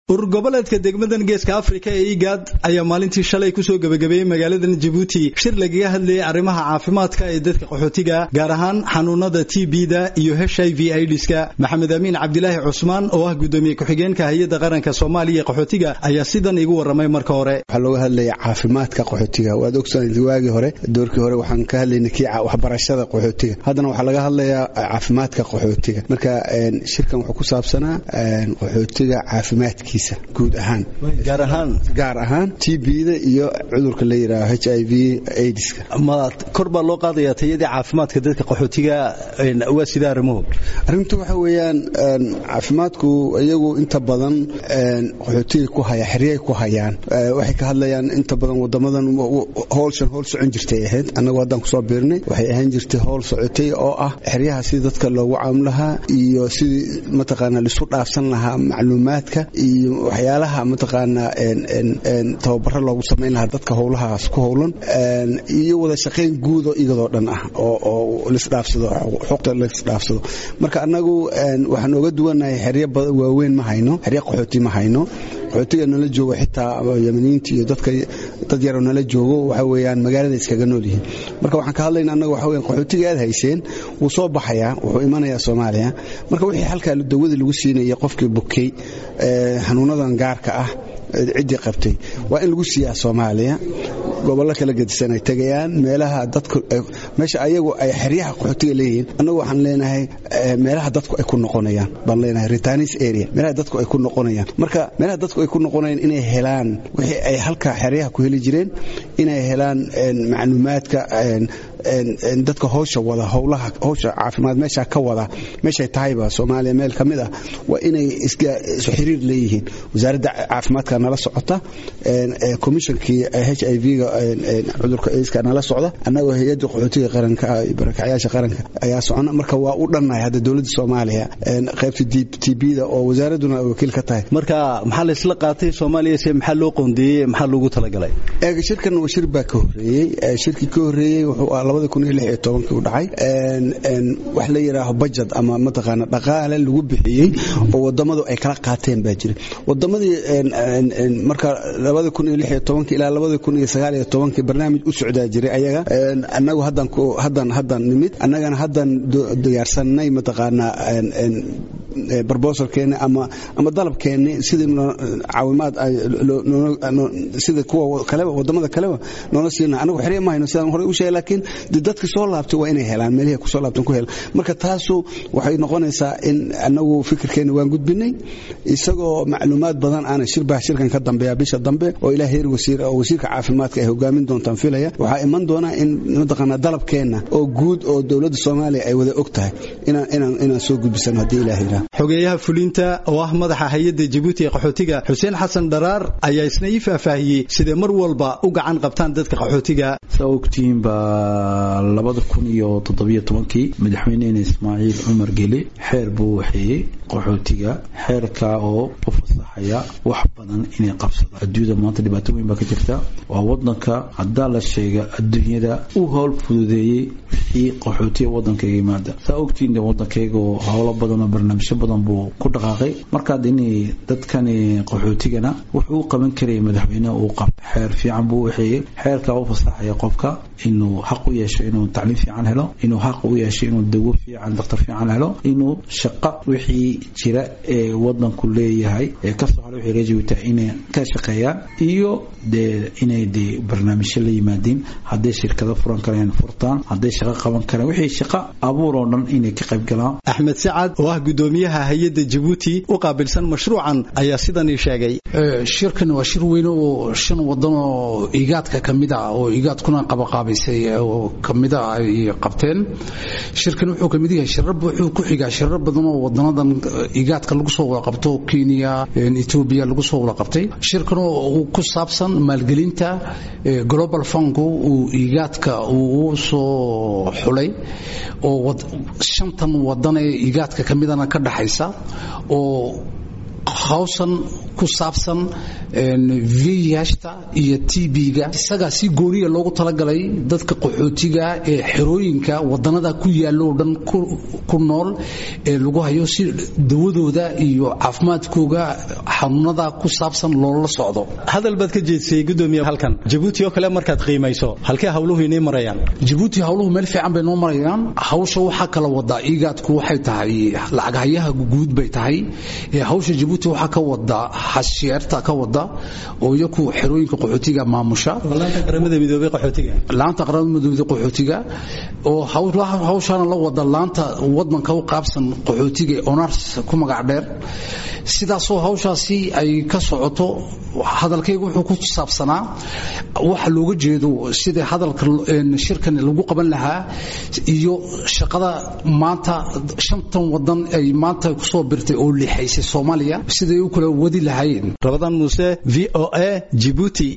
urur goboleedka degmadan geeska afrika ee igaad ayaa maalintii shalay kusoo gebagabeeyey magaaladan jabuuti shir lagaga hadlayay arrimaha caafimaadka ee dadka qaxootiga gaar ahaan xanuunada t b-da iyo h i v idska maxamed amiin cabdilaahi cusmaan oo ah gudoomiye ku-xigeenka hay-adda qaranka soomaaliya ee qaxootiga ayaa sidan igu warramay marka hore waxaa looga hadlaya caafimaadka qaxootiga waad ogsoonaysa waagii hore doorkii hore waxaan ka hadlaynay kii waxbarashada qaxootiga haddana waxaa laga hadlayaa caafimaadka qaxootiga marka shirkan wuxuu ku saabsanaa qaxootiga caafimaadkiisa guud ahaan gaar ahaan gaar ahaan t b-da iyo cudurka la yidhaaho h i v aidska ma kor baa loo qaadayaa tayadii caafimaadka dadka qaxootiga waa sida arrimuhu arrintu waxa weeyaan caafimaadku iyagu inta badan qaxootiga ku haya xeryay ku hayaan waxay ka hadlayaan inta badan wadamadan howlshan howl socon jirtay ahayd annagu haddaan kusoo biirnay waxay ahaan jirtay howl socotay oo ah xeryaha sidii dadka loogu caawin lahaa iyo sidii mataqaanaa laisu dhaafsan lahaa macluumaadka iyo waxyaalaha mataqaanaa tababaro loogu samayn lahaa dadka howlahaas ku howlan iyo wada shaqayn guudo iyadoo dhan ah oo lisdhaafsado xuquuqda lisdhaafsado marka annagu waxaan oga duwanahay xeryo waaweyn ma hayno xeryo qaxooti ma hayno qaxootiga nala joogo xitaa yamaniyiinta iyo dadka dad yaroo nala joogo waxa weeyaan magaalada iskaga nool yihiin marka waxaan ka hadlayna annaga waxa weyan qaxootiga aad hayseen wuu soo baxayaa wuxuu imanayaa soomaaliya marka wixii halkaa dawadii lagu siinayay qofkii bukey xanuunadan gaarka ah ciddii qabtay waa in lagu siiyaa soomaaliya gobollo kala gedisan ay tegayaan meelaha dadku meesha ayagu ay xeryaha qaxootiga leeyihiin annagu waxaan leenahay meelaha dadku ay ku noqonayaan baan leenahay retanis area meelaha dadku ay ku noqonayaan marka meelaha dadku ay ku noqonayaan inay helaan wixii ay halka xeryaha ku heli jireen inay helaan macluumaadka dadka howsha wada howlaha howsha caafimaad meesha ka wada meeshay tahayba soomaaliya meel ka mid ah waa inay isu xiriir leeyihiin wasaaradda caafimaadka nala socota komishonkii h i v-ga cudurka iska nala socda annagoo hay-adda qaxootiga qaranka barakacyaasha qaranka ayaa socona marka waa u dhannahay hadda dowladda soomaaliya qaybta t b-da oo wasaaradduna ay wakiil ka tahay marka maxaa la isla qaatay soomaaliya se maxaa loo qoondeeyey maxaa loogu talagalay shirkan shir baa ka horeeyey shirkii ka horeeyey wuxuu ah labada kun iyo lix iyo tobankii u dhacay wax la yidhaaho bajad ama mataqaana dhaqaale lagu bixiyey oo wadamadu ay kala qaateen baa jira wadamadii marka labada kun iyo lix iyo tobankii ilaa labada kun iyo sagaal iyo tobankii barnaamij u socdaa jiray ayaga annagu haddan haddan haddan nimid annagana haddan diyaarsanay mataqaanaa barbosalkeeni ama ama dalabkeeni sidii caawimaad sida kuwa kaleba wadamada kaleba noola siina anagu xerya ma hayno sidaan horey u sheegay laakiin de dadka soo laabtay waa inay helaan meelihii kusoo laabtan ku helaan marka taasu waxay noqonaysaa in anagu fikirkeena waan gudbinay isagoo macluumaad badan aana shirbaa shirkan ka dambeeya bisha dambe oo ilaa heer wasiir oo wasiirka caafimaadka ay hogaamin doontaan filaya waxaa iman doonaa in mataqaanaa dalabkeenna oo guud oo dowladda soomaaliya ay wada og tahay inaan soo gudbisano haddii ilaah yidhaah xogeeyaha fulinta oo ah madaxa hay-adda jabuuti ee qaxootiga xuseen xasan dharaar ayaa isna ii faahfaahiyey siday mar walba u gacan qabtaan dadka qaxootiga saa ogtihiin baa labada kun iyo toddobiyo tobankii madaxweynehena ismaaciil cumar geli xeer buu waxeeyey qaxootiga xeerkaa oo u fasaxaya wax badan inay qabsadaan adduunyada maanta dhibaato weyn baa ka jirta waa wadanka haddaa la sheega adduunyada u howl fududeeyey wixii qaxootiga wadankayga yimaada saa ogtihiin wadankayga howlo badan oo barnaamijyo badan buu ku dhaqaaqay markaad inay dadkani qaxootigana wuxuu u qaban karaya madaxweyneha uu qab xeer fiican buu waxeeyey xeerkaa u fasaxaya qofka inuu xaq u yeesho inuu tacliim fiican helo inuu xaq u yeesho inuu dawo fiican daktar fiican helo inuu shaqo wixii jira ee wadanku leeyahay ee kasoo hara wixii reejibita inay ka shaqeeyaan iyo dee inay dee barnaamijyo la yimaadiin hadday shirkado furan kareen furtaan hadday shaqo qaban kareen wixii shaqo abuur oo dhan inay ka qayb galaan axmed sacad oo ah gudoomiyaha hay-adda jabuuti u qaabilsan mashruucan ayaa sidanii sheegay shirkan waa shir weyne oo shan wadan oo igaadka ka mid ah oo igaadkuna qabaqaabaysay oo kamid a ay qabteen shirkan wuxuu kamid yahay shirar wuxuu ku xigaa shirar badan oo wadanadan igaadka lagu soo wada qabto kenya etoobiya lagu soo wada qabtay shirkan oo ku saabsan maalgelinta global funku uu igaadka uu soo xulay oo shantan wadan ee igaadka ka midana ka dhaxaysa oo hawshan ku saabsan vihta iyo tb-ga isagaa si gooniya loogu talagalay dadka qaxootiga ee xerooyinka wadanada ku yaalo oo dhan ku nool ee lagu hayo si dawadooda iyo caafimaadkooga xanuunada ku saabsan loola socdo hadal baad ka jeedsiyey gudoomiye halkan jabuuti oo kale markaad qiimayso halkee hawluhu inay marayaan jabuuti hawluhu meel fiican bay noo marayaan hawsha waxaa kala wadaa igaadku waxay tahay lacaghayaha guud bay tahay hawsha jabuuti waxaa ka wada hasheerta ka wada oo iyaku xerooyinka qaxootiga maamusha laanta qaramada midoobay qaxootiga laanta qaramada midoobay qaxootiga oo hawshaana la wada laanta wadanka u qaabsan qaxootiga ee onars ku magac dheer sidaasoo hawshaasi ay ka socoto hadalkaygu wuxuu ku saabsanaa waxa looga jeedo sida hadalka shirkan lagu qaban lahaa iyo shaqada maanta shantan wadan ay maanta kusoo birtay oo lixaysay soomaaliya siday u kala wadi lahaayeen rabadaan muuse v o a jibuuti